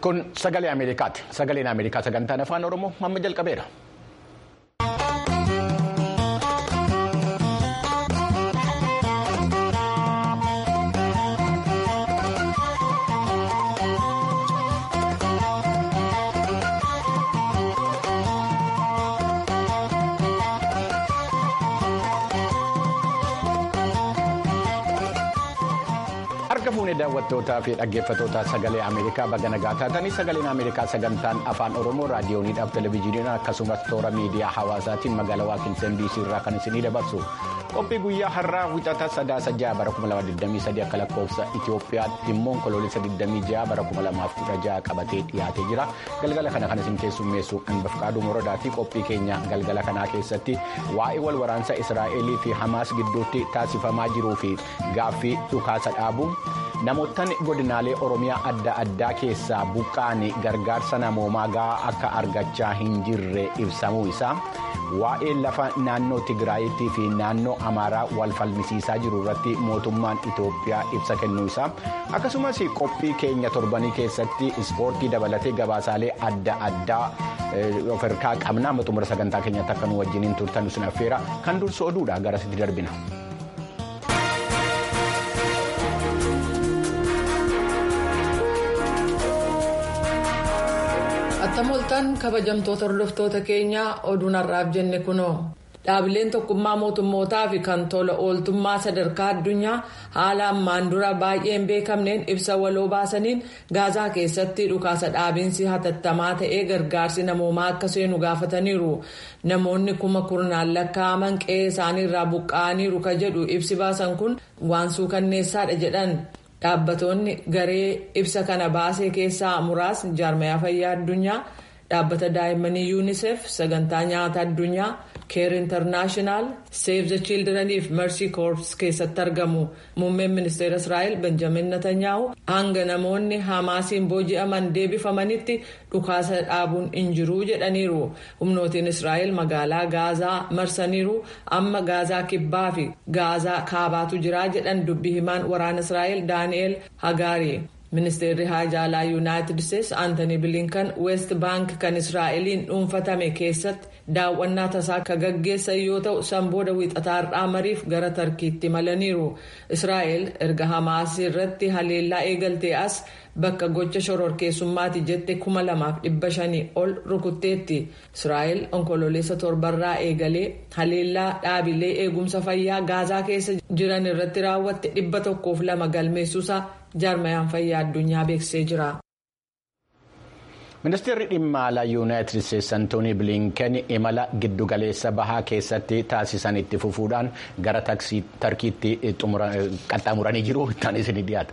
Kun sagalee Ameerikaati. Sagaleen Ameerikaa sagantaan afaan Oromoo amma jalqabeera. Harka fuunee daawwattootaa fi dhaggeeffattoota sagalee Ameerikaa baga nagaa taatanii sagaleen Ameerikaa sagantaan afaan Oromoo raadiyooniidhaaf televezyiiniidhaan akkasumas toora miidiyaa hawaasaatiin magaalaa Waakinsen DC irraa kan isinii dabarsu. Qophii guyyaa har'aa wixata sadaasa ja'a bara 2023 akka lakkoofsa Itoophiyaatti immoo onkoloolessa 26 bara 2016 qabatee dhiyaatee jira. Galgala kana kan isin keessummeessu Anbafqaaduu Morodaatii qophii keenya galgala kanaa keessatti waa'ee wal waraansa Israa'elii fi Hamaas gidduutti taasifamaa jiruu fi gaaffii dhukaasa dhaabuu. Namootni godinaalee Oromiyaa adda addaa keessaa buqqa'anii gargaarsa namoomaa gahaa akka argachaa hin jirre ibsamuu isaa waa'ee lafa naannoo Tigraayittii fi naannoo Amaaraa wal falmisiisaa jiru irratti mootummaan Itoophiyaa ibsa kennuu isaa akkasumas qophii keenya torbanii keessatti ispoortii dabalatee gabaasaalee adda addaa of harkaa qabna amma xumura sagantaa keenyatti akka nu wajjiniin turtan sun affeera kan dursu oduudha garasitti darbina. attamoltaan kabajamtoota hordoftoota keenyaa oduun har'aaf jenne kunoo dhaabileen tokkummaa mootummootaa fi kan tola ooltummaa sadarkaa addunyaa haala ammaan dura baay'ee hin beekamneen ibsa waloo baasaniin gaazaa keessatti dhukaasa dhaabiinsi hatattamaa ta'ee gargaarsi namoomaa akka seenu gaafataniiru namoonni kuma kurnaan lakkaa'aman qe'ee isaaniirraa buqqa'aniiru ka jedhu ibsi baasan kun waan suukanneessaadha jedhan. dhaabbatoonni garee ibsa kana baasee keessaa muraasni jaarmayaa fayyaa addunyaa dhaabbata daa'immanii yuunisef sagantaa nyaata addunyaa keer intarnaashinaal seef the childreniif mersi koorps keessatti argamu muummeen ministeera israa'el benjamin netanyaahu hanga namoonni hamaasiin booji'aman deebifamanitti dhukaasa dhaabuun hin jiruu jedhaniiru humnootiin israa'el magaalaa gaazaa marsaniiru amma gaazaa kibbaa fi gaazaa kaabaatu jiraa jedhan dubbii himaan waraana israa'el daani'el hagaari. ministeerri haajaalaa yuunaayitid isteetsi aantanii bilinkan weest baank kan israa'eliin dhuunfatame keessatti daawwannaa tasaa ka gaggeessan yoo ta'u sanbooda wiixataa har'aa mariif gara tarkiitti malaniiru israa'el erga hamaas irratti haleellaa eegaltee as bakka gocha shororkeessummaati jette kuma lamaaf dhibba shanii ol rukutteetti israa'el onkololeessa torbarraa eegalee haleellaa dhaabilee eegumsa fayyaa gaazaa keessa jiran irratti raawwatte dhibba tokkoof lama galmeessuusaa jaarmayaan fayyaa addunyaa beeksisee jira. ministeerri dhimma alaa yuunaayitid isteetsi antoonii bilinken imala giddugaleessa bahaa keessatti taasisan itti fufuudhaan gara tarkiitti qaxxaamuranii jiru ittaan isin dhiyaata.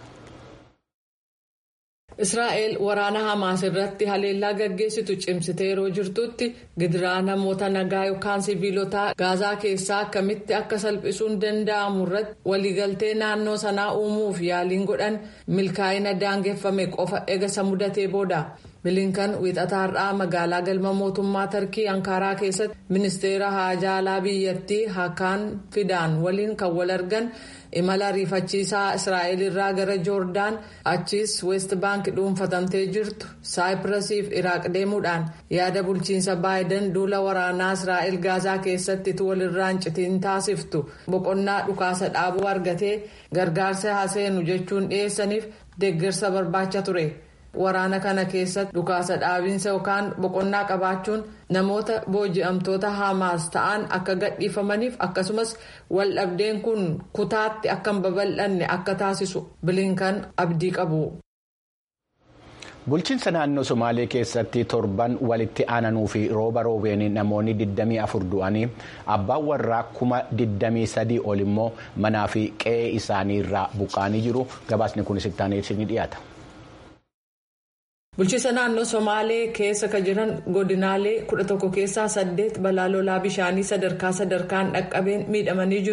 israa'el waraana hamaas irratti haleellaa gaggeessitu cimsitee yeroo jirtutti gidiraa namoota nagaa yookaan siviilotaa gaazaa keessaa akkamitti akka salphisuun danda'amu irratti waliigaltee naannoo sanaa uumuuf yaaliin godhan milkaa'ina daangeffame qofa eegasa mudatee booda bilinkan wiixataa har'aa magaalaa galma mootummaa tarkii ankaaraa keessatti ministeera haajaalaa biyyattii hakaan fidaan waliin kan wal argan. imala ariifachiisaa israa'el irraa gara joordaan achiis weest baank dhuunfatamtee jirtu saayipirasiif iraaq deemuudhaan yaada bulchiinsa baayiden duula waraanaa israa'el gaazaa keessatti walirraan citiin taasiftu boqonnaa dhukaasa dhaabuu argatee gargaarsa haseenu jechuun dhiyeessaniif deeggarsa barbaacha ture. waraana kana keessatti dhukaasa dhaabiinsa yookaan boqonnaa qabaachuun namoota booji'amtoota hamaas ta'an akka gadhiifamaniif akkasumas waldhabdeen kun kutaatti akka hin babal'anne akka taasisu bilinkan abdii qabu. bulchiinsa naannoo somaalee keessatti torban walitti aananuu fi rooba roobeen namoonni 24 du'anii abbaan warraa kuma 23 ol immoo manaa fi qe'ee isaanii irraa buqqaanii jiru gabaasni kunis itti aanee ni dhiyaata. bulchiinsa naannoo somaalee keessa ka jiran godinaalee 11 keessaa 8 balaa lolaa bishaanii sadarkaa sadarkaan dhaqqabeen miidhamanii jiru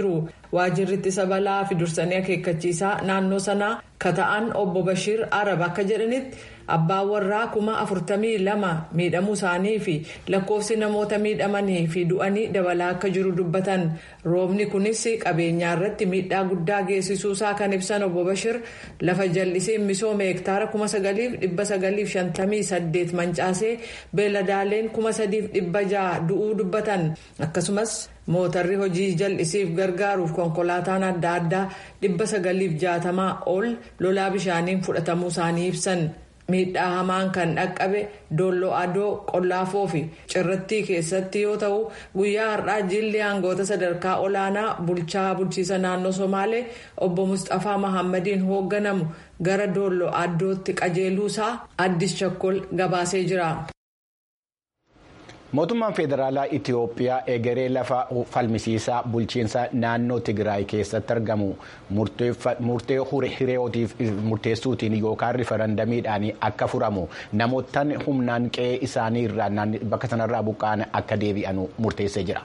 waajjirri ittisa balaa fi dursanii akeekkachiisaa naannoo sanaa kata'an obbo Bashiir Arab akka jedhanitti abbaan warraa kuma afurtamii lama miidhamuu isaanii fi lakkoofsi namoota miidhamanii fi du'anii dabalaa akka jiru dubbatan roobni kunis qabeenyaa irratti miidhaa guddaa geessisuusaa kan ibsan obbo Bashir lafa jallisii misooma hektaara kuma sagaliif dhibba sagaliif shantamii saddeet mancaasee beeladaaleen kuma sadiif dhibba ja'a du'uu dubbatan akkasumas mootarri hojii jal'isiif gargaaruuf konkolaataan adda addaa dhibba sagaliif jaatamaa ol lolaa bishaaniin fudhatamuu isaanii ibsan. miidhaa hamaan kan dhaqqabe doolloo adoo qollaafoo fi cirrattii keessatti yoo ta'u guyyaa har'aa jilli aangoota sadarkaa olaanaa bulchaa bulchiisa naannoo somaalee obbo mustafaa mahammadiin hoogganamu gara doolloo adootti qajeeluusaa addis chakkol gabaasee jira. mootummaan federaalaa itiyoophiyaa egeree lafa falmisiisaa bulchiinsa naannoo tigraay keessatti argamu murtee hiriyootiif murteessuutiin yookaan rifarandamiidhaan akka furamu namoottan humnaan qe'ee isaanii irraa bakka sanarraa buqqa'an akka deebi'an murteessee jira.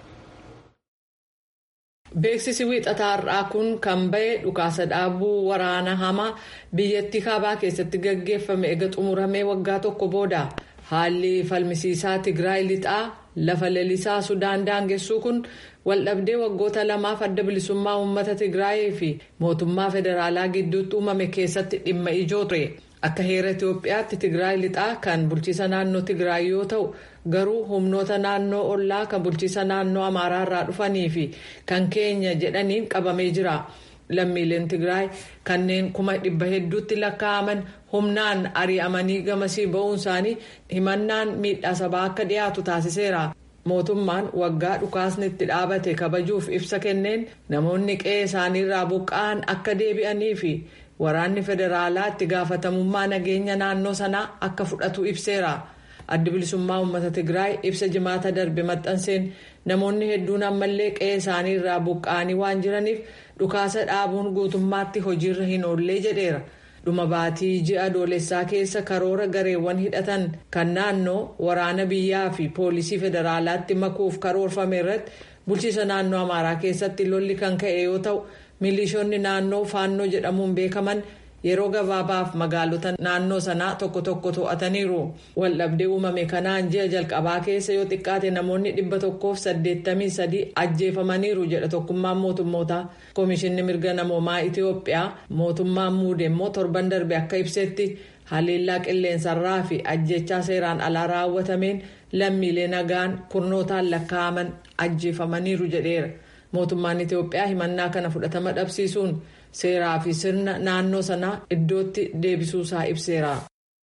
beeksisi wiixataa har'aa kun kan ba'e dhukaasa dhaabuu waraana hamaa biyyattii kaabaa keessatti gaggeeffame eega xumuramee waggaa tokko booda. haalli falmisiisaa tigraay lixaa lafa lalisaa sudaan daangessuu kun waldhabdee waggoota lamaaf adda bilisummaa uummata tigraayii fi mootummaa federaalaa gidduutti uumame keessatti dhimma ijoo ture akka heera itiyoophiyaatti tigraay lixaa kan bulchiisa naannoo tigraay yoo ta'u garuu humnoota naannoo ollaa kan bulchiisa naannoo amaaraa irraa dhufanii fi kan keenya jedhaniin qabamee jira. lammiileen tigraay kanneen kuma dhibba hedduutti lakkaa'aman humnaan ari'amanii gamasii ba'uun isaanii himannaan miidhaa sabaa akka dhiyaatu taasiseera mootummaan waggaa dhukaasni itti dhaabate kabajuuf ibsa kenneen namoonni qe'ee isaaniirraa buqqa'an akka deebi'anii fi waraanni federaalaa itti gaafatamummaa nageenya naannoo sanaa akka fudhatu ibseera addi bilisummaa uummata tigraay ibsa jimaata darbe maxxanseen namoonni hedduun ammallee qe'ee isaaniirraa buqqa'anii waan jiraniif. dhukaasa dhaabuun guutummaatti hojiirra hin oollee jedheera dhuma baatii ji'a adoolessaa keessa karoora gareewwan hidhatan kan naannoo waraana biyyaa fi poolisii federaalaatti makuuf karoorfame irratti bulchiisa naannoo amaaraa keessatti lolli kan ka'e yoo ta'u milishoonni naannoo faannoo jedhamuun beekaman yeroo gabaabaaf magaalota naannoo sanaa tokko tokko to'ataniiru waldhabdee uumame kanaan ji'a jalqabaa keessa yoo xiqqaate namoonni dhibba tokkoof saddeettamii sadii ajjeefamaniiru jedha tokkummaan mootummootaa koomishinni mirga namoomaa itiyoophiyaa mootummaan muude immoo torban darbe akka ibsetti haleellaa qilleensarraa fi ajjechaa seeraan alaa raawwatameen lammiilee nagaan kurnootaan lakkaa'aman ajjeefamaniiru jedheera mootummaan itiyoophiyaa himannaa kana fudhatama dhabsiisuun. seeraa fi sirna naannoo sanaa iddootti deebisuusaa ibseera.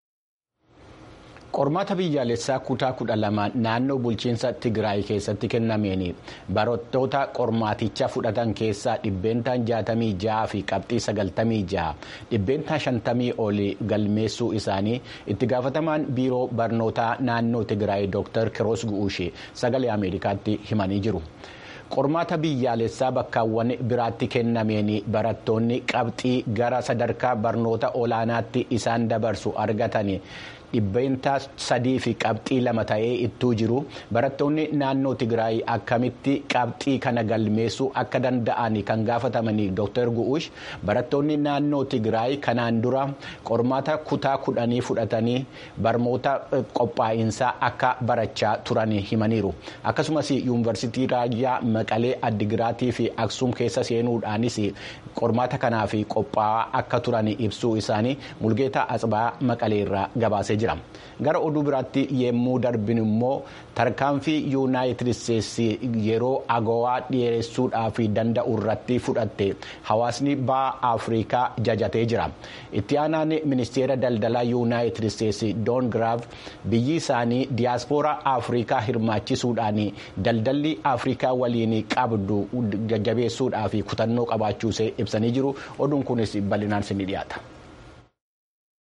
qormaata biyyaalessaa kutaa kudha lama naannoo bulchiinsa tigraay keessatti kennameen barattoota qormaaticha fudhatan keessaa dhibbeentaan jaatamii ja'a fi qabxii sagaltamii ja'a dhibbeentaan shantamii oli galmeessuu isaanii itti gaafatamaan biiroo barnootaa naannoo tigraay dr kiroos gu'uushee sagalee ameerikaatti himanii jiru. qormaata biyyaalessaa bakkaawwan biraatti kennameen barattoonni qabxii gara sadarkaa barnoota olaanaatti isaan dabarsu argatan dhibbeentaa sadii fi qabxii lama ta'ee ittuu jiru barattoonni naannoo tigraay akkamitti qabxii kana galmeessuu akka danda'an kan gaafatamanii dr gu'uush barattoonni naannoo tigraay kanaan dura qormaata kutaa kudhanii fudhatanii barnoota qophaa'insaa akka barachaa turan himaniiru akkasumas yuunivarsiitii raayyaa maqalee addigiraatii fi aksuum keessa seenuudhaanis qormaata kanaaf qophaa'aa akka turan ibsuu isaanii mulgeetaa atsibaa maqalee irraa gabaasee jira gara oduu biraatti yemmuu darbin immoo tarkaanfii yuunaayitid isteetsi yeroo agawaa dhiyeessuudhaaf danda'u irratti fudhatte hawaasni ba'a afrikaa jajatee jira itti aanaan ministeera daldalaa yuunaayitid isteetsi doon giraaf biyyi isaanii diyaaspooraa afrikaa hirmaachisuudhaan daldalli afrikaa waliin qabdu jajjabeessuudhaaf kutannoo qabaachuusee ibsanii jiru oduun kunis bal'inaan ni dhiyaata.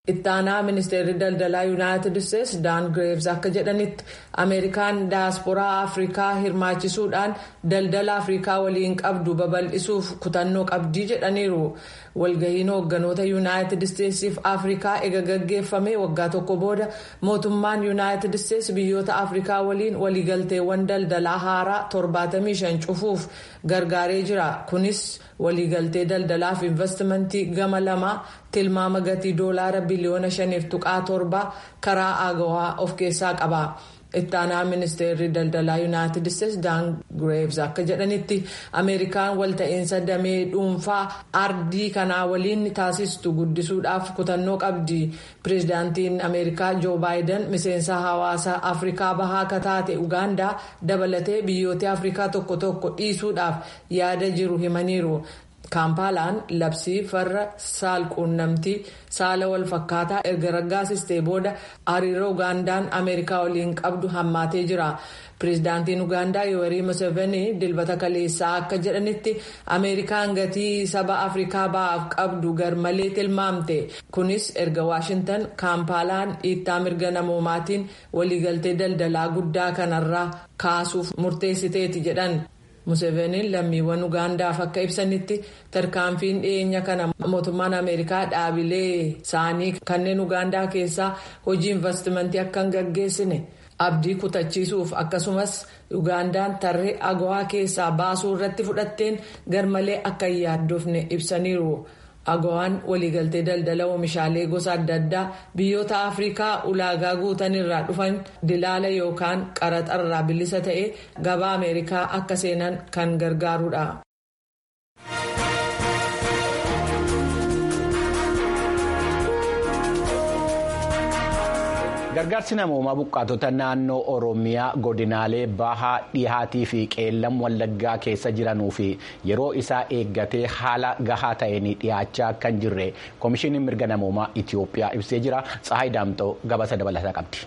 ittaanaa ministeerri daldalaa yuunaayitid isteetsi daan gireevs akka jedhanitti ameerikaan daasporaa afrikaa hirmaachisuudhaan daldala afrikaa waliin qabdu babal'isuuf kutannoo qabdii jedhaniiru walgahiin hoogganoota yuunaayitid isteetsiif afrikaa ega gaggeeffame waggaa tokko booda mootummaan yuunaayitid isteetsi biyyoota afrikaa waliin waliigalteewwan daldalaa haaraa 75 cufuuf gargaaree jira kunis waliigaltee daldalaaf investimentii gama lamaa tilmaama gatii doolaara biliyoona 5.7 karaa aagawaa of keessaa qaba. ittaanaa ministeerri daldalaa yuunaayitid isteetsi daan gireevs akka jedhanitti ameerikaan walta'iinsa damee dhuunfaa ardii kanaa waliin taasistu guddisuudhaaf kutannoo qabdi pireezidaantiin ameerikaa joo baayiden miseensa hawaasa afrikaa bahaa akka taate ugaandaa dabalatee biyyoota afrikaa tokko tokko dhiisuudhaaf yaada jiru himaniiru. kaampaalaan labsii farra saalquunnamtii saala walfakkaataa erga raggaasistee booda hariiroo ugaandaan ameerikaa waliin qabdu hammaatee jira pireezidaantiin ugaandaa yoorii museveni dilbata kaleessaa akka jedhanitti ameerikaan gatii saba afrikaa ba'aaf qabdu garmalee tilmaamte kunis erga waashintan kaampaalaan dhiittaa mirga namoomaatiin waliigaltee daldalaa guddaa kanarraa kaasuuf murteessiteeti jedhan. museveniin lammiiwwan ugaandaaf akka ibsanitti tarkaanfiin dhiyeenya kana mootummaan ameerikaa dhaabilee isaanii kanneen ugaandaa keessaa hojii investimentii akka hin gaggeessine abdii kutachiisuuf akkasumas ugaandaan tarree agawaa keessaa baasuu irratti fudhatteen garmalee akka hin yaaddoofne ibsaniiru. agawaan waliigaltee daldala oomishaalee gosa adda addaa biyyoota afrikaa ulaagaa guutan irraa dhufan dilaala yookaan qaraxarraa bilisa ta'e gabaa ameerikaa akka seenan kan gargaarudha. gargaarsi namoomaa buqqaatota naannoo oromiyaa godinaalee bahaa dhihaatii fi qeellam wallaggaa keessa jiranuu fi yeroo isaa eeggatee haala gahaa ta'een dhiyaachaa kan jirre koomishiniin mirga namoomaa itiyoophiyaa ibsee jira tsahaay daamxoo gabaasa dabalataa qabdi.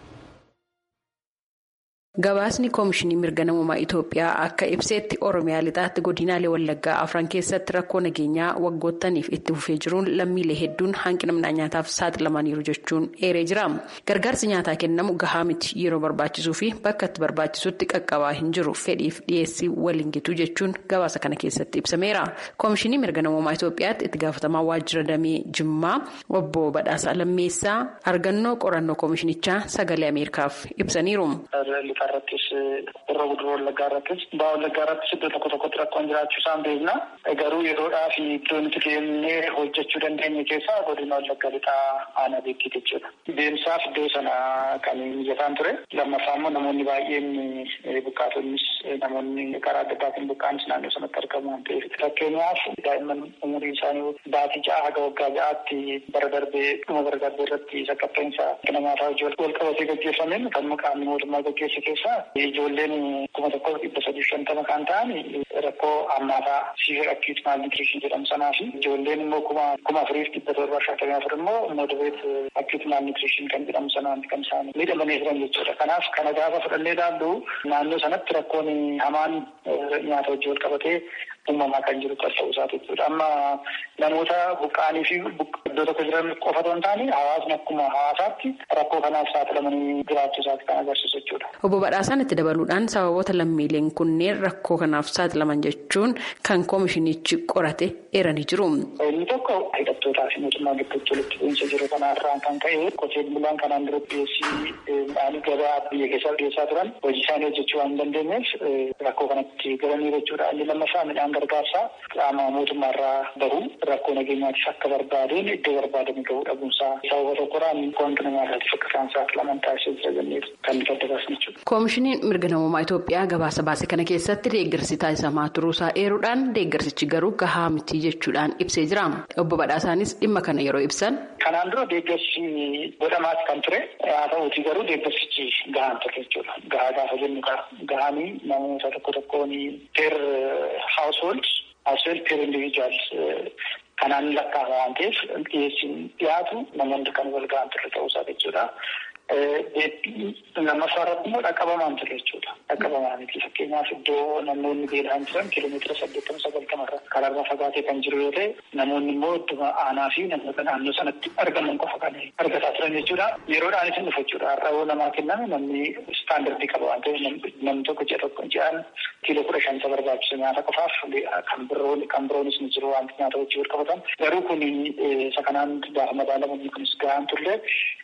Gabaasni koomishinii mirga namummaa Itoophiyaa akka ibseetti Oromiyaa lixaatti godinaalee Wallaggaa afran keessatti rakkoo nageenyaa waggoottaniif itti fufee jiruun lammiilee hedduun hanqina midhaan nyaataaf saaxilamaniiru jechuun eeree jira. Gargaarsi nyaataa kennamu gahaa miti yeroo barbaachisuu fi bakka itti barbaachisutti qaqqabaa hin jiru fedhiif dhiyeessii waliin gitu jechuun gabaasa kana keessatti ibsameera. Koomishinii mirga namummaa Itoophiyaatti itti gaafatamaa waajjira damee Jimmaa obbo Badhaasaa Lammeessaa argannoo qorannoo koomishinichaa sagalee Ameerikaaf ibsaniiru. irrattis irra guduruu wallaggaa irrattis ba'aa wallaggaa irrattis iddoo tokko tokkotti rakkoon jiraachuu isaan beekna garuu yeroodhaa fi iddoo nuti deemnee hojjechuu dandeenye keessaa godina wallaggaa lixaa aanaa beekiti jechuudha. Deemsaaf iddoo sana kan mijataan ture lammaffaa immoo namoonni baay'een buqqaatonnis namoonni karaa adda addaatiin buqqaanis naannoo sanatti argamu waan ta'eef fakkeenyaaf daa'imman umuriin isaanii baatii ja'a haga waggaa ja'aatti bara darbee dhuma bara darbee irratti saqqatteensa namaataa hojii wal qabatee gaggeeffameen kan maqaan mootummaa gaggeesse keessaa ijoolleen kuma tokko dhibba sadii shantama kan ta'an rakkoo hammaataa siivir akkiit maalnitiriishin jedhamu sanaa fi ijoolleen immoo kuma kuma afuriif dhibba torba shantamii afur immoo moodobeet akkiit maalnitiriishin kan jedhamu sanaan kan isaan miidhamanii jiran jechuudha. Kanaaf kana gaafa fudhannee ilaallu naannoo sanatti rakkoon hamaan nyaata hojii wal qabatee uumamaa kan jiru kan ta'uu isaati jechuudha. Amma namoota buqqa'anii fi iddoo tokko jiran qofa otoo hin taane hawaasni akkuma hawaasaatti rakkoo kanaaf saaxilamanii jiraachuu isaati kan agarsiisu jechuudha. Obbo Badhaasaan itti dabaluudhaan sababoota lammiileen kunneen rakkoo kanaaf saaxilaman jechuun kan koomishinichi qorate eeranii jiru. Inni tokko hidhattootaa fi mootummaa gidduutti walitti bu'iinsa jiru kanarraan kan ka'e qotee bulaan kanaan dura dhiyeessii midhaanii gabaa biyya keessaaf dhiyeessaa turan hojii isaanii hojjechuu waan hin dandeenyeef rakkoo kanatti galanii jechuudha. Inni lammaffaa midhaan gargaarsaa qaama mootummaarraa bahu rakkoo nageenyaatiif akka barbaadeen iddoo barbaadame gahuu dhabuunsaa sababa tokkoraan wanti namaatiif akka isaan saaxilaman taasisee jira jennee kan nuti adda baasne jechuudha. Koomishiniin mirga namummaa Itoophiyaa gabaasa baase kana keessatti deeggarsi taasisamaa turuusaa eeruudhaan deeggarsichi garuu gahaa miti jechuudhaan ibsee jira. Obbo Badhaasaanis dhimma kana yeroo ibsan. Kanaan dura deeggarsi godhamaas kan ture haa ta'uutii garuu deeggarsichi gahaan ture jechuudha. Gahaa gaafa jennu gahaanii namoota tokko tokkoon per household household per individual kanaan lakkaa'ama waan ta'eef dhiyeessiin dhiyaatu namoonni kan wal gahan ture ta'uusaa jechuudha. lammaffaa irratti immoo dhaqqabamaan ture jechuudha. Dhaqqabamaa miti fakkeenyaaf iddoo namoonni beelaan jiran kiiloomeetira saddeettama sagaltama irra karaarraa fagaatee kan jiru yoo ta'e namoonni immoo iddoo aanaa fi namoota naannoo sanatti argaman qofa kan argataa turan jechuudha. Yeroodhaan isin dhufu jechuudha. Har'a namaa kenname namni istaandardii qaba waan ta'eef namni tokko ji'a tokko ji'aan kiiloo kudha shan isa barbaachisu nyaata qofaaf kan biroon kan biroonis ni jiru wanti nyaata wajjin wal qabatan garuu kun isa kanaan gaafa madaalamanni kunis gahaan turre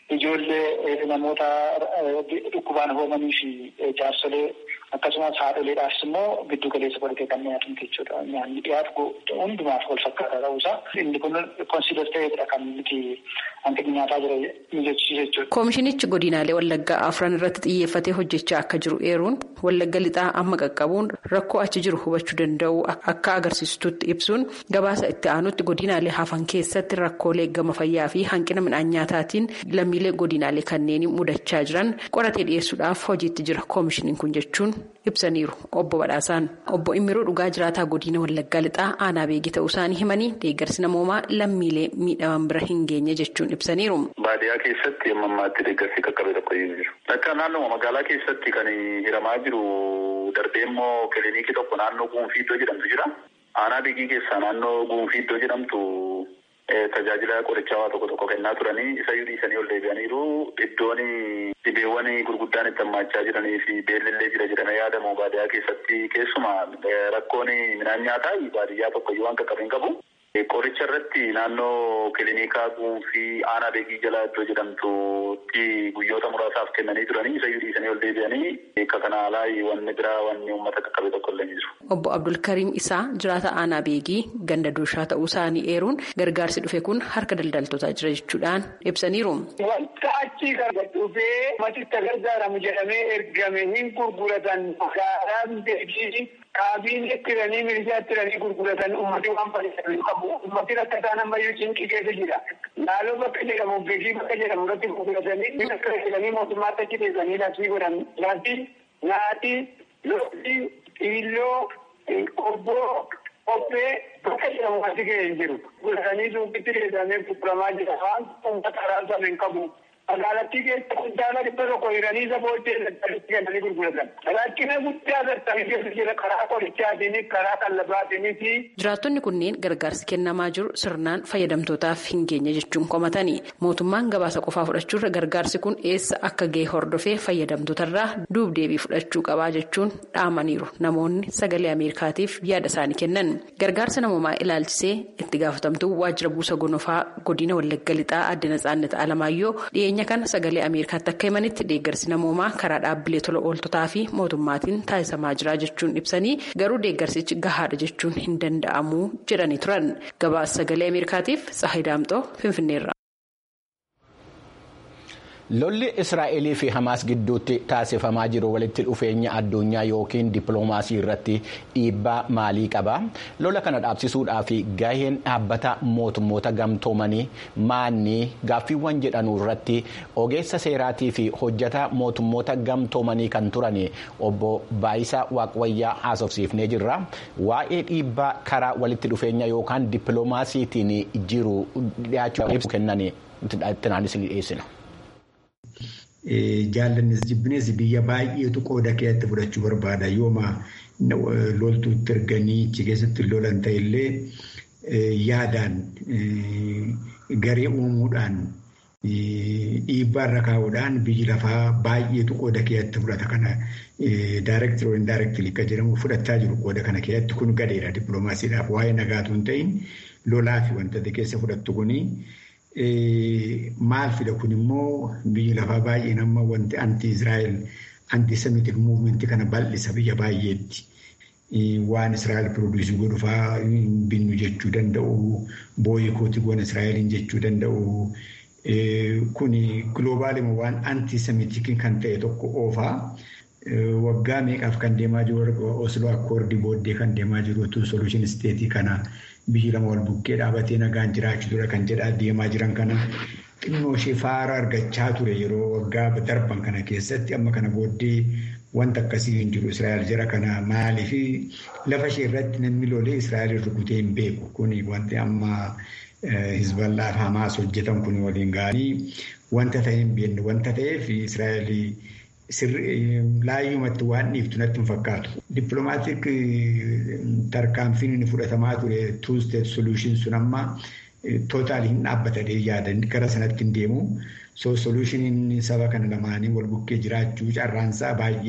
ijoollee namoota dhukkubaan hoomanii fi jaarsolee akkasumas haadholeedhaafis immoo giddu galeessa godhatee kan nyaatamu jechuudha. Nyaanni dhiyaatu hundumaaf wal fakkaataa ta'uusaa inni kun konsiidar ta'eedha kan nuti hanqinni nyaataa jira mijechiisu jechuudha. Koomishinichi godinaalee Wallaggaa afran irratti xiyyeeffatee hojjechaa akka jiru eeruun Wallagga lixaa amma qaqqabuun rakkoo achi jiru hubachuu danda'u akka agarsiistutti ibsuun gabaasa itti aanutti godinaalee hafan keessatti rakkoolee gama fayyaa fi hanqina midhaan nyaataatiin lammiilee godinaalee kanneen mudachaa jiran qoratee dhiyeessuudhaaf hojiitti jira koomishiniin kun jechuun ibsaniiru obbo Badhaasaan. Obbo Immiruu dhugaa jiraataa godina Wallaggaa lixaa aanaa beekii ta'uu isaanii himanii deeggarsi namoomaa lammiilee miidhaman bira hin geenye jechuun ibsaniiru. Baadiyyaa keessatti amma ammaatti deeggarsi qaqqabe tokko hin jiru. Akka naannoo magaalaa keessatti kan hiramaa jiru darbee immoo kilinikii tokko naannoo Guunfii iddoo jedhamtu jira. Aanaa beekii keessaa naannoo Guunfii iddoo jedhamtu tajaajila qorichaa tokko tokko kennaa turanii isa dhiisanii ol deebi'aniiru iddoon dhibeewwan gurguddaan itti hammaachaa jiranii fi beellillee jira jedhamee yaadamu baadiyyaa keessatti keessumaa rakkoon midhaan nyaataa baadiyyaa tokkoyyuu waan qaqqabeen qabu. Qoricha irratti naannoo kiliinikaa guunfii aanaa beekii jala iddoo jedhamtutti guyyoota muraasaaf kennanii turanii isa dhiisanii ol deebi'anii akka kana alaa wanni biraa wanni uummata qaqqabe tokko illee jiru. Obbo Abdulkariim Isaa jiraata aanaa beekii ganda duushaa ta'uu isaanii eeruun gargaarsi dhufe kun harka daldaltootaa jira jechuudhaan ibsaniiru. Wanta achii gargar dhufee matitti gargaaramu jedhamee ergame hin gurguratan gaaraan beekii Kaabiin ittiranii milishaa ittiranii gurguratan uummatni waan fayyadamu qabu. Uummatni akka isaan ammayyuu cinqii keessa jira. Laaloo bakka jedhamu beekii bakka jedhamu irratti gurguratanii akka jedhanii mootummaatti achi teessanii labsii godhan. Labsii nyaati, loonii, xiilloo, qobboo, qophee bakka jedhamu wanti ga'ee hin jiru. Gurguratanii suuqitti teessamee gurguramaa jira. Waan uummata karaa sana hin qabu. Magaalattii keessa kuntaala dhibba tokko hiranii isa booddee dadhabatti kennanii gurguratan. Rakkina guddaa dadhabee keessa jira karaa qorichaatiin karaa qallabaatiin fi. Jiraattonni kunneen gargaarsi kennamaa jiru sirnaan fayyadamtootaaf hin geenye jechuun qomatanii mootummaan gabaasa qofaa fudhachuurra gargaarsi kun eessa akka ga'e hordofee fayyadamtootarraa duubdeebii fudhachuu qabaa jechuun dhaamaniiru namoonni sagalee ameerikaatiif yaada isaanii kennan gargaarsa namoomaa ilaalchisee itti gaafatamtuu waajjira buusa gonofaa godina wallagga lixaa adda natsaannata alamaayyoo dhiyeenya kana sagalee ameerikaatti akka himanitti deeggarsi namoomaa karaa dhaabbilee tola ooltotaa fi mootummaatiin taasisamaa jira jechuun ibsanii garuu deeggarsichi gahaadha jechuun hin danda'amu jedhanii turan gabaasa sagalee ameerikaatiif saahidaamxoo finfinneerra. lolli israa'elii fi hamaas gidduutti taasifamaa jiru walitti dhufeenya addunyaa yookiin dippiloomaasii irratti dhiibbaa maalii qaba lola kana dhaabsisuudhaaf gaheen dhaabbata mootummoota gamtoomanii maanni gaaffiiwwan jedhanuu irratti ogeessa seeraatii fi hojjata mootummoota gamtoomanii kan turan obbo Baayisaa Waaqwayyaa haasofsiifnee jirra waa'ee dhiibbaa karaa walitti dhufeenya yookaan dippiloomaasiitiin jiru dhiyaachuu ibsu kennan itti naannisni dhiyeessina. Jaallannis jibbinees biyya baay'eetu qooda keessatti fudhachuu barbaada. Yooma loltuutti erganii achi keessatti lolan ta'ellee yaadaan garee uumuudhaan dhiibbaa irra kaa'uudhaan biyyi lafaa baay'eetu qooda keessatti fudhata kana daayireektirii yookiin daayireektirii akka jedhamu fudhachaa jiru qooda kana keessatti kun gadeera dippiloomaasiidhaaf waa'ee nagaatu hin ta'in lolaa fi wantoota keessa fudhattu kuni. Maal fida kun immoo biyyi lafaa baay'een amma wanti anti Israa'el anti semitic muuvimentii kana bal'isa biyya baay'eetti. Waan Israa'el piroodiisii godhu fa'aa binnu jechuu danda'u, booyikootii goona Israa'eliin jechuu danda'u. Kuni giloobaalima waan anti semitic kan ta'e tokko oofaa. Waggaa meeqaaf kan deemaa jiru Osloo Akkoordii booddee kan deemaa jiru solution isteetii kana. biyyi lama wal bukkee dhaabatee nagaan jiraachuu dura kan jedhaa deemaa jiran kana xinnoo ishee faara argachaa ture yeroo waggaa darban kana keessatti amma kana booddee wanta akkasii hin jiru Israa'el jara kana maaliif lafa ishee irratti namni lolee Israa'el rukutee hin beeku kuni wanti amma Hizballaaf Hamaas hojjetan kun waliin ga'anii wanta ta'e hin beekne wanta ta'eef Israa'eel laayyumatti waan dhiiftu natti hin fakkaatu. Dippiloomaatiik tarkaanfiin inni fudhatamaa ture two state solution sun amma tootaali hin dhaabbatanii yaadan gara sanatti hin deemu. So solushiniin saba kana lamaanii wal bukkee jiraachuu carraansaa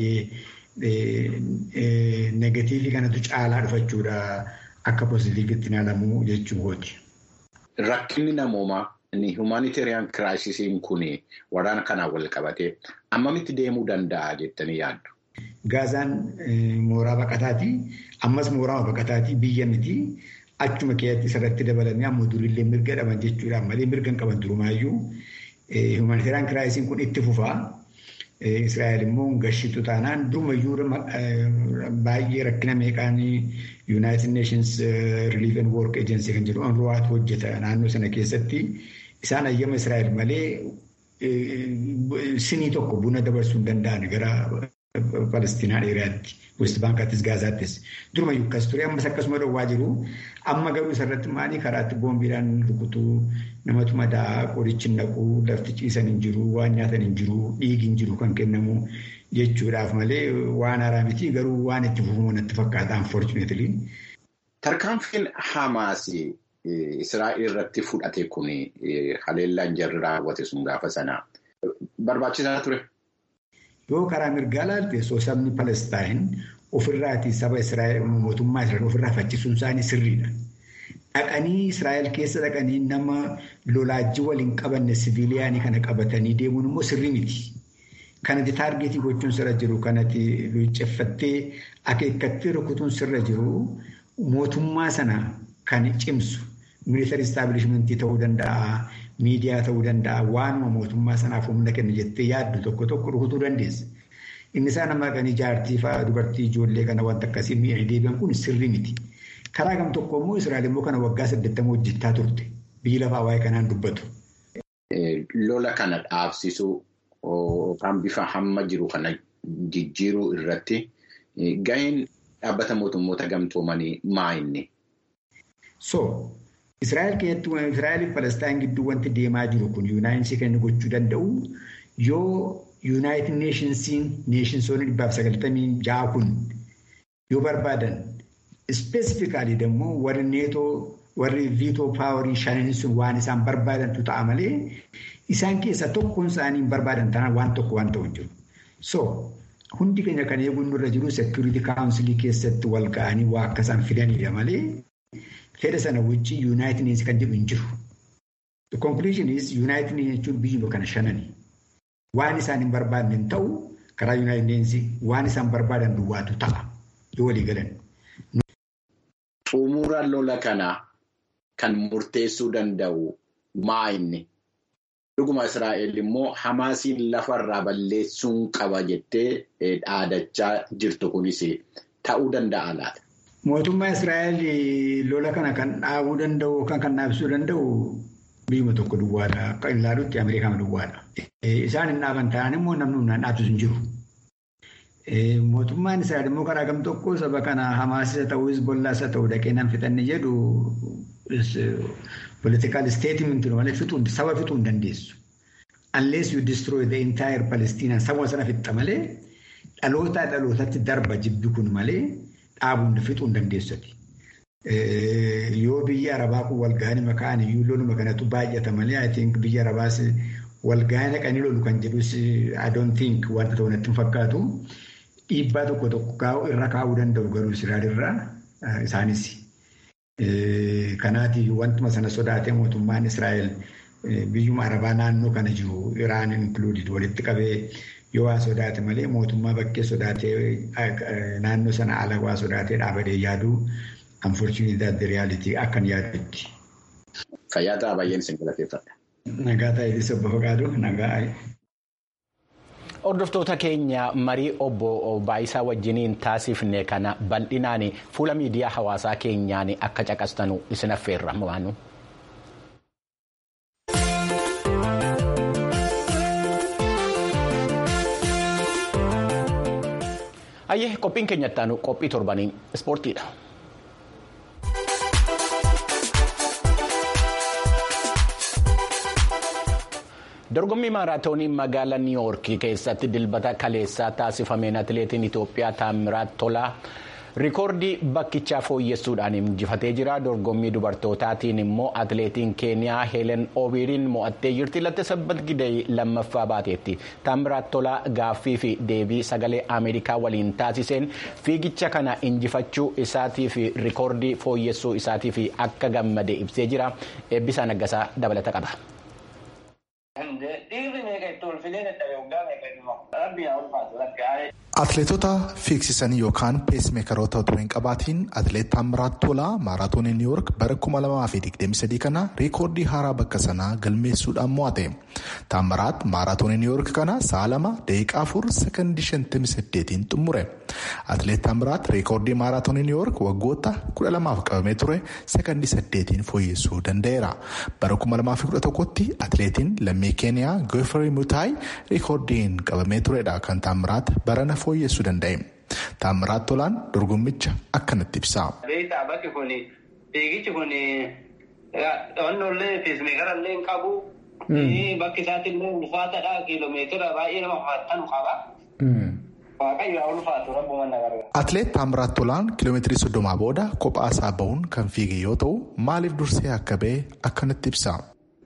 baay'ee negatiivii kanatu caalaa dhufachuudha akka pozitiivitti ilaalamu jechuu kooti. Rakkinni namoomaa humanitarian kiraayisiin kun waraana kanaan wal qabatee ammamitti deemuu danda'a jettanii yaaddu? Gaazaan mooraa baqataati. Ammas mooraa baqataati biyya miti. Achuma keessatti isarratti dabalanii amma durillee mirga dhaban jechuudhaan malee mirga hin qaban durumaayyuu. Humanitarian kiraayisiin kun itti fufaa. Israa'el immoo gashitu taanaan durumayyuu baay'ee rakkina meeqaan United Nations Relief and Work Agency kan jedhu UNRWAatu hojjeta naannoo sana keessatti isaan ayyama Israa'el malee sinii tokko buna dabarsuu hin danda'an gara Palestinaa dheeraatti West Baankaattis Gaazaattis durumayyuu akkas ture ammas akkasuma dhowwaa jiru amma garuu isarratti maalii karaatti boombiidhaan rukutuu namatu madaa qorichi naquu lafti ciisan hin jiru waan nyaatan hin jiru dhiigi hin jiru kan kennamu jechuudhaaf malee waan haaraa miti garuu waan itti fufuu natti fakkaata unfortunately. Tarkaanfiin Hamaas Israa'el irratti fudhate kun haleellaan jarri raawwate sun gaafa sana barbaachisaa ture. Yoo karaa mirgaa ilaalte sabni Palestaan ofirraatii saba Israa'el mootummaa Israa'el ofirraa faccisuun isaanii sirriidha. Dhaqanii Israa'el keessa dhaqanii nama lolaajii waliin qabanne siviiliyaanii kana qabatanii deemuun immoo sirrii miti. Kanatti taargeetii gochuun sirra jiru kanatti luucceffattee akeekkattee rukutuun sirra jiru mootummaa sana kan cimsu miilitari istaabilishmentii ta'uu danda'a. Miidiyaa ta'uu danda'a waanuma mootummaa sanaaf humna kenna jettee yaaddu tokko tokko rukutuu dandeessa. Inni isaan amma kan jaartii fa'aa dubartii ijoollee kana wanta akkasii mi'a deebi'an kun sirrii miti. Karaa gam tokko immoo Israa'el immoo kana waggaa saddeettama hojjechaa turte. Biyyi lafaa waa'ee kanaan dubbatu. Lola kana dhaabsisuu yookaan bifa hamma jiru kana jijjiiruu irratti gaheen dhaabbata mootummoota gamtoomanii maa inni? So Israa'el keessatti Israa'el fi Palestaan gidduu wanti deemaa jiru kun yuunaayinsi kan gochuu danda'u yoo yuunaayitid neeshinsiin neeshinsoonni dhibbaaf sagaltamii ja'a kun yoo barbaadan ispeesifikaalii immoo warri neetoo warri viitoo paawarii shaniin sun waan isaan barbaadantu ta'a malee isaan keessaa tokkoon isaanii hin barbaadan tanaan waan tokko waan ta'u jiru. So hundi keenya kan eeguun nurra jiru seekuriitii kaawunsilii keessatti wal ga'anii waa akka isaan fidanidha malee. Fedha sana wajjin Yuunaayitid Neesii kan jedhu hin jiru. The conclusion is Yuunaayitid Neesii jechuun biyyuma kana shanani. Waan isaan hin barbaadne hin ta'u karaa Yuunaayitid Neesii waan isaan barbaadan duwwaatu ta'a yoo walii galan. Xumura lola kanaa kan murteessuu danda'u maa inni? Dhuguma Israa'el immoo Hamaasiin lafarraa balleessuun qaba jettee dhaadachaa jirtu kunis ta'uu danda'a laata? Mootummaa Israa'el lola kana kan dhaabuu danda'u yookaan kan dhaabsisuu danda'u biyyuma tokko duwwaadha. Akka hin ilaalutti Ameerikaan duwwaadha. Isaan hin dhaaban ta'an immoo namni humnaan dhaabsisu hin jiru. Mootummaan Israa'el immoo karaa gam tokko saba kana Hamaas isa ta'uu Hizbollaas haa ta'uu dhaqee nan fixanne jedhu political statement malee fixuu saba fixuu hin dandeessu. Unless you destroy the entire Palestinian saba sana fixxa malee dhalootaa dhalootatti darba jibbi kun malee. dhaabuun fixuu hin dandeessati. Yoo biyya Arabaa kun walgahanii maqaan iyyuu loluma kanatu baay'ata malee I think biyya Arabaas walgahanii dhaqanii lolu kan jedhus I don't think wanta ta'u natti hin fakkaatu. Dhiibbaa tokko tokko irra kaa'uu danda'u garuu Israa'el irraa isaanis. Kanaatiif wantuma sana sodaatee mootummaan Israa'el biyyuma Arabaa naannoo kana jiru Iraan included walitti qabee yoo waa sodaate malee mootummaa bakkee sodaatee naannoo sana ala waa sodaatee dhaabadee yaaduu unfortunately that the reality akkan yaadutti. Fayyaa ta'a baay'een isin galateeffadha. Nagaa ta'eetis obbo Faqaaduu nagaa. Hordoftoota keenya marii obbo Baayisaa wajjiniin taasifne kana bal'inaan fuula miidiyaa hawaasaa keenyaan akka caqastanu isin affeerra waanu. Ayyee qophiin keenya ittaanu qophii torbanii ispoortiidha. dorgommii maaraatoonii magaalaa niiwuorkii keessatti dilbata kaleessaa taasifameen atileetiin itoophiyaa taamiraat tolaa rikoordii bakkichaa fooyyessuudhaan injifatee jira dorgommii dubartootaatiin immoo atileetiin keeniyaa heelen obiiriin mo'attee jirti lattisabbat gidee lammaffaa baateetti taamiraat tolaa gaaffii fi deebii sagalee ameerikaa waliin taasiseen fiigicha kana injifachuu isaatii fi rikoordii fooyyessuu isaatii fi akka gammade ibsee jira eebbisaa naggasaa dabalata qaba. Atileetota fiigsisanii yookaan peesimeekaroota otoo hin qabaatiin atileet Taamiraat Tolaa maaraatoonii Niiwuork bara 2023 kana riikoordii haaraa bakka sanaa galmeessuudhaan mo'ate. Taamiraat maaraatoonii Niiwuork kana sa'a lama daqiiqaa afur sekondii 58 xumure. Atileet Taamiraat riikoordii maaraatoonii Niiwuork waggoota 12 qabamee ture sekondii 8 fooyyessuu danda'eera. Bara 2011tti atileetiin lammii Keeniyaa Goofarii Mutaayi riikoordiin qabamee turedha kan Taamiraat barana fooyyessuu danda'e. Taamiraat Tolaan dorgommicha akkanatti ibsa. Beektaa bakki kun fiigichi kun onnollee peesimeekarallee hin qabu. Bakki isaatti illee ulfaatadha kiiloomeetira baay'ee nama ulfaatanu qaba. Waaqayyo haa ulfaatu rabbuma nagarra. Atileet Taamiraat Tolaan kiiloomeetirii soddomaa booda kophaa isaa bahuun kan fiige yoo ta'u maaliif dursee akka ba'e akkanatti ibsa.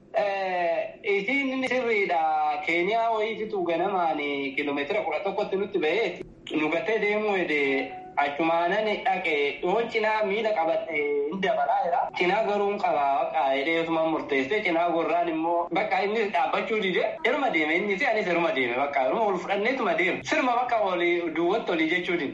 Isiin sirriidha. Keeniyaa wayiititu ganamaan kiiloomeetira kudha tokkotti nutti ba'ee nu gatee deemuu hedee achumaanan dhaqe yoo cinaa miila qabadhe hin dabalaa jira. Cinaa garuu hin qaba bakka hidheetuma murteessee cinaa gorraan immoo bakka inni dhaabbachuu dide irma deeme innis anis irma deeme bakka irma ol fudhanneetuma deeme sirma bakka olii duwwatti olii jechuudha.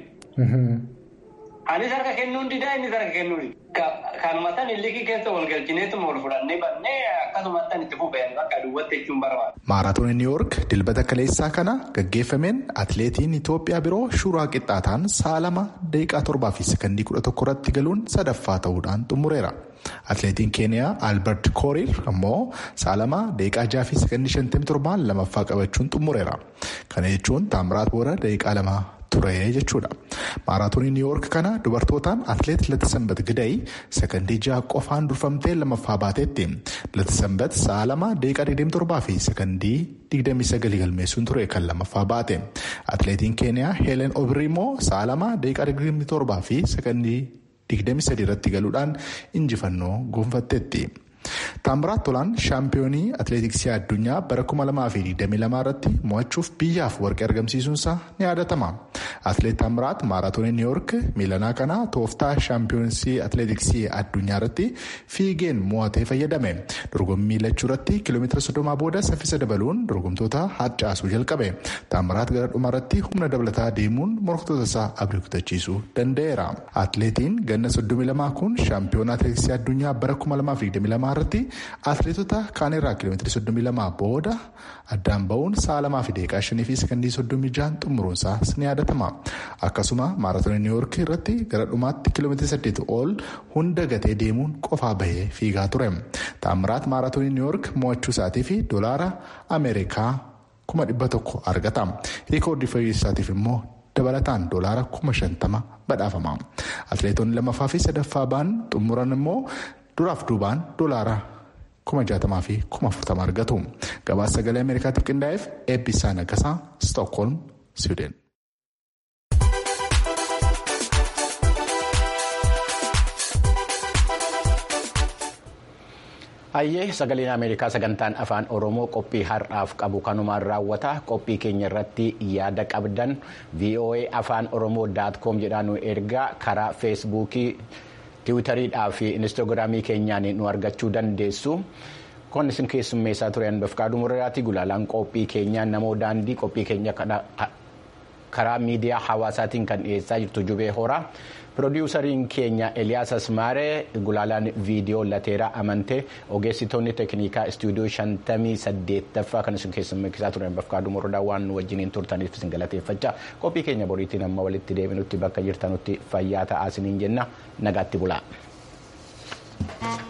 Anis harka kennuun didaa innis harka kennuu dida. Kanuma tan illikii keessa wal galchineetuma ol fudhannee bannee akkasumatti itti fufeen bakka duwwatti jechuun barbaada. Maaraatoonii Niiwuork dilbata kaleessaa kana gaggeeffameen atileetiin Itoophiyaa biroo Shuuraa Qixxaataan sa'a lama daqiiqaa torbaa fi sekondii kudha tokko irratti galuun sadaffaa ta'uudhaan xumureera. Atileetiin Keeniyaa Albert Korir ammoo sa'a lama daqiiqaa jaha fi sekondii shantamii torbaan lamaffaa qabachuun xumureera. Kana jechuun Taamiraat Boora daqiiqaa lama ture jechuudha. Maaraatoonii Niiwuork kana dubartootaan atileet Latisanbat Gidayi sekondii jaha qofaan durfamtee lamaffaa baateetti. Latisanbat sa'a lama daqiiqaa 27 fi sekondii 29 galmeessuun ture kan lamaffaa baate. Atileetiin Keeniyaa Heelen Obiri immoo sa'a lama daqiiqaa 27 fi sekondii 23 irratti galuudhaan injifannoo gonfatteetti. Taamiraat Tolaan shaampiyoonii atileetiksii addunyaa bara 2022 irratti mo'achuuf biyyaaf warqee argamsiisuunsaa ni yaadatama. Atileet Taamiraat maaraatoonii Niiwuork miilanaa kana tooftaa shaampiyoonsii atileetiksii addunyaa irratti fiigeen mo'atee fayyadame. Dorgommii lachuu irratti kiiloomeetira soddomaa booda saffisa dabaluun dorgomtoota harcaasuu jalqabe. Taamiraat gara dhumaa irratti humna dabalataa deemuun morkatoota isaa abdii kutachiisuu danda'eera. Atileetiin ganna 32 kun shaampiyoona atileetiksii addunyaa bara 2022 irratti atileetota kaanirraa kiiloomeetira 32 booda addaan ba'uun sa'a lamaa fi daqiiqaa shanii fi sekondii 36 xumuruunsaas ni yaadatama. Akkasuma maaraatoonii Niiwuork irratti gara dhumaatti kiiloomeetira 8 ol hunda gatee deemuun qofaa bahee fiigaa ture. Taamiraat maaraatoonii Niiwuork mo'achuu isaatii fi doolaara Ameerikaa kuma dhibba tokko argata. Riikoordii fayyisaatiif immoo dabalataan doolaara kuma shantama badhaafama. Atileetonni lamaffaa fi sadaffaa ba'an xumuran immoo duraaf duubaan doolaara kuma jaatamaa fi kuma afurtama argatu. Gabaasa sagalee Ameerikaatiif qindaa'eef eebbisaa nagasaa Stookholm, Siwiidin. Hayyee sagaleen Ameerikaa sagantaan afaan Oromoo qophii har'aaf qabu kanumaan raawwata qophii keenya irratti yaada qabdan VOA afaan Oromoo daat koom jedhaan nu ergaa karaa feesbuukii tiwutariidhaa fi inistoogiraamii keenyaan nu argachuu dandeessu. Kun isin keessummeessaa turan bafqaaduu murraatii gulaalaan qophii keenyaa namoo daandii qophii keenya karaa miidiyaa hawaasaatiin kan dhiyeessaa jirtu jubee horaa. Pirodiwusariin keenya Eliyaas Asmaaree gulaalaan viidiyoo lateeraa amantee ogeessitoonni teeknikaa istuudiyoo shantamii saddeettaffaa kan isin keessummeessaa turan bafqaaduu murraa waan nu wajjiniin turtaniif isin galateeffachaa qophii keenya boriitiin amma walitti deebinutti bakka jirtanutti fayyaa ta'aa isiniin jenna nagaatti bulaa.